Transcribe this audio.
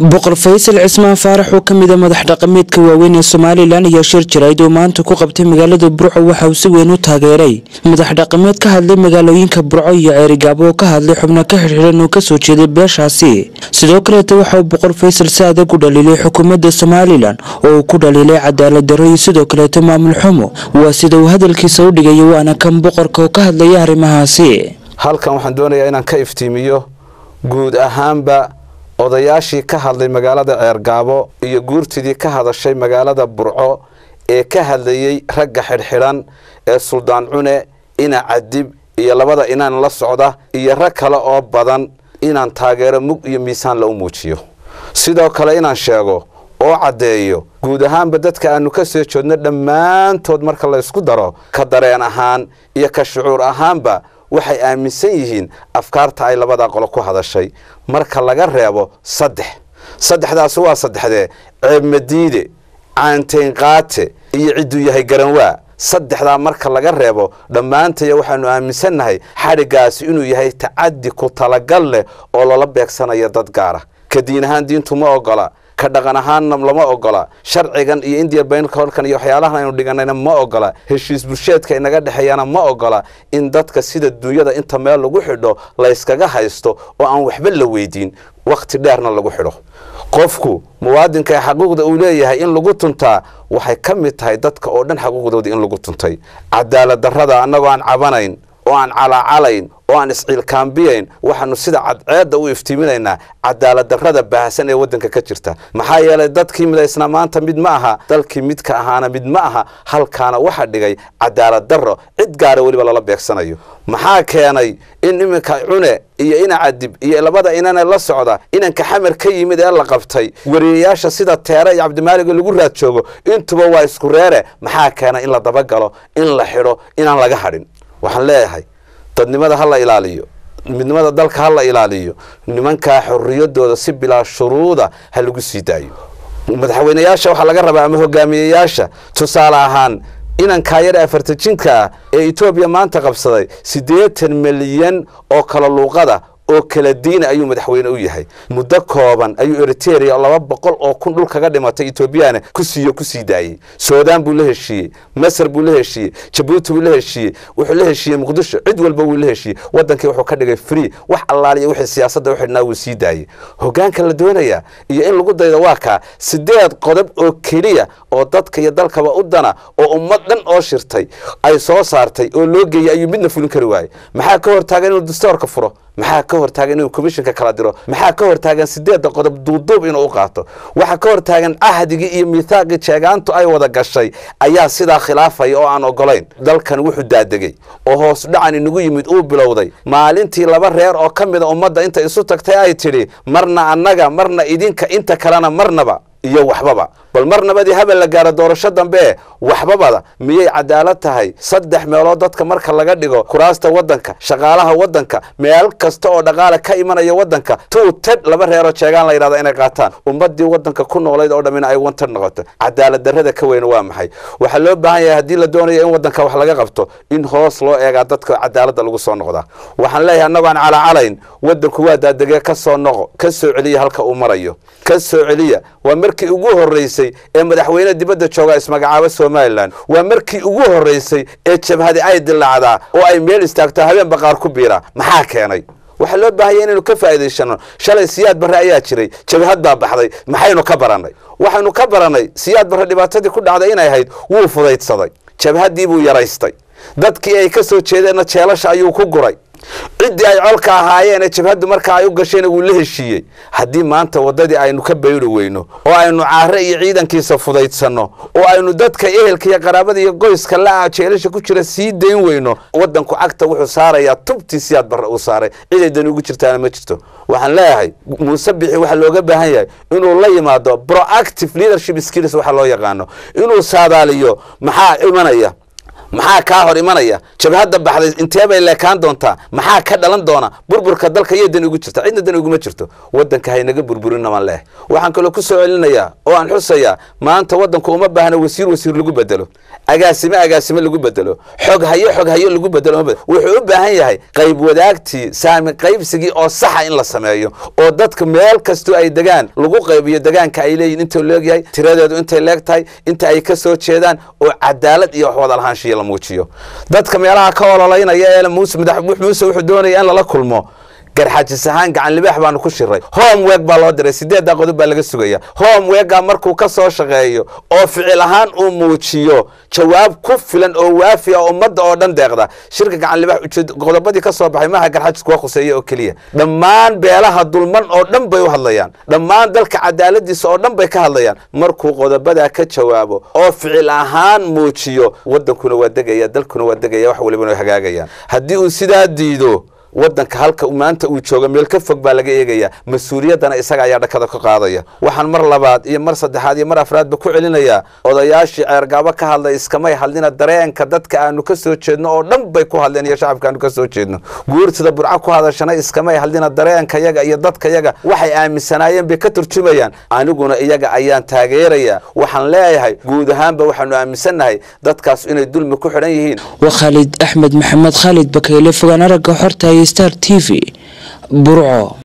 boqor faysal cismaan faarax oo ka mida madax dhaqameedka waaweyn ee somalilan ayaa shir jirayd oo maanta ku qabtay magaalada burco waxa uu si weyn u taageeray madax dhaqameed ka hadlay magaalooyinka burco iyo ceerigaabo oo ka hadlay xubno ka xirxiran oo kasoo jeeday beeshaasi sidoo kaleeta waxa uu boqor faysal si adag u dhaliilay xukuumadda somalilan oo uu ku dhaliilay cadaalad darro iyo sidoo kaleeta maamul xumo waa sida uu hadalkiisa u dhigaya waana kan boqorka oo ka hadlaya arrimahaasi halkan waxaan doonayaa inaan ka iftiimiyo guud ahaanba odayaashii ka hadlay magaalada ceergaabo iyo guurtidii ka hadashay magaalada burco ee ka hadlayey ragga xidhxidhan ee suldaan cune ina cadib iyo labada inaan la socda iyo rag kale oo badan inaan taageero mug iyo miisaanla u muujiyo sidoo kale inaan sheego oo caddeeyo guud ahaanba dadka aanu ka soo joodno dhammaantood marka laysku daro ka dareen ahaan iyo ka shucuur ahaanba waxay aaminsan yihiin afkaarta ay labadaa qolo ku hadashay marka laga reebo saddex saddexdaasi waa saddexdee ceebmadiide caantaynqaate iyo cidduu yahay garanwaa saddexdaa marka laga reebo dhammaantaya waxaanu aaminsannahay xadhiggaasi inuu yahay tacaddi ku talagal leh oo lala beegsanayo dad gaara ka diin ahaan diintu ma ogola ka dhaqan ahaanna lama ogola sharcigan iyo indiya baynkorkan iyo waxyaalahan aynu dhiganayna ma ogola heshiis bulsheedka inaga dhexeeyana ma ogola in dadka sida duunyada inta meel lagu xidho layskaga haysto oo aan waxba la weydiin wakhti dheerna lagu xidho qofku muwaadinka ee xaquuqda uu leeyahay in lagu tuntaa waxay ka mid tahay dadka oo dhan xaquuqdooda in lagu tuntay cadaalad darrada annagoo aan cabanayn oo aan calaacalayn oo aan isciilkaambiyayn waxaanu sida cadceedda u iftiiminaynaa cadaalad darrada baahsan ee waddanka ka jirta maxaa yeelay dadkii midaysnaa maanta mid ma aha dalkii midka ahaana mid ma aha halkaana waxa dhigay cadaalad darro cid gaara weliba lala beegsanayo maxaa keenay in iminka cune iyo ina cadib iyo labada inane la socda inanka xamar ka yimid ee la qabtay wariyayaasha sida teere iyo cabdimaaliga lagu raad joogo intuba waa isku reere maxaa keenay in la dabagalo in la xidho inaan laga hadhin waxaan leeyahay dadnimada ha la ilaaliyo midnimada dalka ha la ilaaliyo nimankaa xorriyadooda si bilaa shuruuda ha lagu sii daayo madaxweynayaasha waxaa laga rabaa ama hogaamiyeyaasha tusaale ahaan inankaa yar afartajinka ah ee etoobiya maanta qabsaday siddeetan milyan oo kala luuqada oo kala diina ayuu madaxweyne u yahay muddo kooban ayuu eriteria laba boqol oo kun dhul kaga dhimatay etoobiyana ku siiyo ku sii daayey suudaan buu la heshiiyey masar buu la heshiiyey jabuuti buu la heshiiyey wuxuu la heshiiyey muqdisho cid walba wuu la heshiiyey wadankii wuxuu ka dhigay free wax allaaliya wixii siyaasadda u xidhnaa wuu sii daayey hogaanka la doonayaa iyo in lagu daydo waa kaa sideed qodob oo keliya oo dadka iyo dalkaba u dana oo ummad dhan oo shirtay ay soo saartay oo loo geeyey ayuu midna fulin kari waayey maxaa ka hortaagan inuu dastoorka furo maxaa ka hortaagan inuu commishinka kala diro maxaa ka hortaagan sideedda qodob duuduub inuu u qaato waxaa ka hortaagan cahdigii iyo miithaaqii jeegaantu ay wada gashay ayaa sidaa khilaafaya oo aan ogolayn dalkan wuxuu daadegey oo hoos dhacan inagu yimid uu bilowday maalintii laba reer oo ka mida ummadda inta isu tagtay ay tidhi marna annaga marna idinka inta kalena marnaba iyo waxbaba bal mar nabadii habel la gaaro doorasho dambe waxbabada miyay cadaalad tahay saddex meelood dadka marka laga dhigo kuraasta waddanka shaqaalaha waddanka meel kasta oo dhaqaale ka imanaya waddanka tuu tadh laba reeroo jeegaan la yidhahda inay qaataan ummaddii waddanka ku noolayd oo dhammina ay wantadh noqoto cadaalad darrada ka weyna waa maxay waxaa loo baahan yahay haddii la doonayo in waddanka wax laga qabto in hoos loo eegaa dadka cadaaladda lagu soo noqdaa waxaan leeyahay annagoo aan calacalayn waddanku waa daadegee ka soo noqo ka soo celiya halka uu marayo ka soo celiya waa markii ugu horreysay ee madaxweyne dibadda jooga ismagacaabo somalilan waa markii ugu horreysay ee jabhadi ay dilaacdaa oo ay meel istaagto habeen baqaar ku biira maxaa keenay waxaa loo baahanya inaynu ka faa'iidaysano shalay siyaad barre ayaa jiray jabhad baa baxday maxaynu ka barannay waxaynu ka barannay siyaad barre dhibaatadii ku dhacday inay ahayd wuu fudaydsaday jabhaddii buu yaraystay dadkii ay ka soo jeedeenna jeelasha ayuu ku guray ciddii ay colka ahaayeen ee jabhaddu markaa ay u gashayna wuu la heshiiyey haddii maanta waddadii aynu ka bayri weyno oo aynu caare iyo ciidankiisa fudaydsanno oo aynu dadka ehelka iyo qaraabada iyo qoyska la jeelasha ku jira sii dayn weyno waddanku cagta wuxuu saarayaa tubtii siyaad barre uu saaray ciday dani ugu jirtaana ma jirto waxaan leeyahay muuse bixi waxaa looga baahan yahay inuu la yimaado proactive leadership skills waxa loo yaqaano inuu saadaaliyo maxaa imanaya maxaa kaa hor imanaya jabhadda baxday intee bay leekaan doontaa maxaa ka dhalan doona burburka dalka iyo dan ugu jirta cidna dan uguma jirto wadanka haynaga burburinamaan leeh waxaan kaloo ku soo celinayaa oo aan xusayaa maanta wadanku uma baahna wasiir wasiir lagu bedelo agaasime agaasime lagu bedelo xog hayo xog hayo lagu bedelo wuxuu u baahan yahay qayb wadaagtii saami qaybsigii oo saxa in la sameeyo oo dadka meel kastoo ay degaan lagu qaybiyo degaanka ay leeyihin intuu leegyahay tiradeedu intay leeg tahay inta ay ka soo jeedaan oo cadaalad iyo wax wada lahaanshiya la muujiyo dadka meelaha ka ololaynaya ee muuse madax muuse wuxuu doonaya in lala kulmo garxajis ahaan gacan libaax baanu ku shiray homework baa loo diray sideeddaa qodob baa laga sugaya homeworka markuu ka soo shaqeeyo oo ficil ahaan uu muujiyo jawaab ku filan oo waafi ah ummadda oo dhan deeqda shirka gacan libaax qodobadii ka soo baxay maaha garxajis kuwa khuseeya oo keliya dhammaan beelaha dulman oo dhan bay u hadlayaan dhammaan dalka cadaaladiisa oo dhan bay ka hadlayaan markuu qodobadaa ka jawaabo oo ficil ahaan muujiyo wadankuna waa degaya dalkuna waa degaya wax walibana way hagaagayaan haddii uu sidaa diido wadanka halka maanta uu jooga meel ka fog baa laga eegaya mas-uuliyaddana isaga ayaa dhakada ka qaadaya waxaan mar labaad iyo mar saddexaad iyo mar afraadba ku celinayaa odayaashii ceergaabo ka hadlay iskamay hadlina dareenka dadka aanu ka soo jeedno oo dhan bay ku hadleen iyo shacabka aanu ka soo jeedno guurtida burco ku hadashana iskamay hadlina dareenka yaga iyo dadka yaga waxay aaminsanaayeen bay ka turjumayaan aniguna iyaga ayaan taageerayaa waxaan leeyahay guud ahaanba waxaanu aaminsannahay dadkaas inay dulmi ku xidhan yihiin waa khaalid axmed maxamed khaalid bakayle fogaan aragga xorta star t v burco